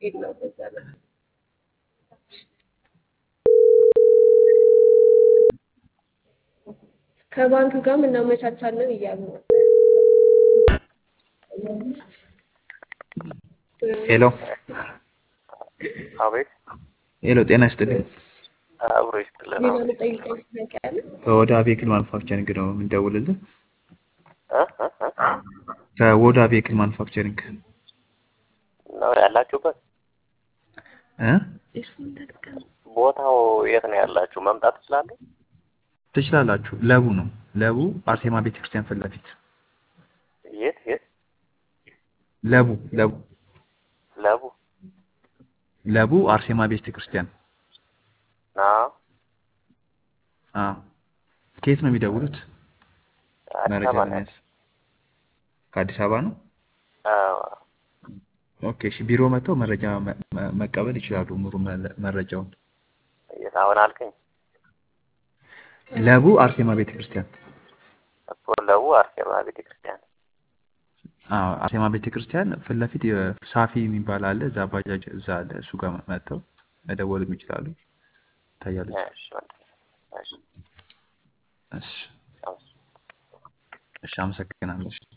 የለውም እዛ ላይ ከባንክ ጋርም እናመቻቻለን እያሉ ነበር። ሄሎ አቤት ሄሎ፣ ጤና ይስጥልኝ። አብሮ ይስጥልን። ሌላ የምጠይቀኝ ጥያቄ አለ? ከወዳ ቬክል ማኑፋክቸሪንግ ነው የምንደውልልህ። እ እ እ ከወዳ ቬክል ማኑፋክቸሪንግ ነው ያላችሁበት እ ኤርፎን ተጠቀም። ቦታው የት ነው ያላችሁ? መምጣት ትችላለህ? ትችላላችሁ። ለቡ ነው ለቡ አርሴማ ቤተክርስቲያን ፊት ለፊት የት የት? ለቡ ለቡ ለቡ ለቡ አርሴማ ቤተክርስቲያን። ና አዎ። ከየት ነው የሚደውሉት? አዲስ መረጃ አበባ ነው። ለመያዝ ከአዲስ አበባ ነው። አዎ። ኦኬ እሺ። ቢሮ መጥተው መረጃ መ- መ- መቀበል ይችላሉ። ሙሉ መለ- መረጃውን የት አሁን አልከኝ ለቡ አርሴማ ቤተክርስቲያን። እኮ ለቡ አርሴማ ቤተክርስቲያን። አዎ አርሴማ ቤተክርስቲያን ፊት ለፊት የሳፊ የሚባል አለ። እዛ ባጃጅ እዛ አለ። እሱ ጋር መጥተው መደወልም ይችላሉ። ታያለች። እሺ ወንድሜ፣ እሺ እሺ አመሰግናለሁ። እሺ፣ አመሰግናለሁ። እሺ።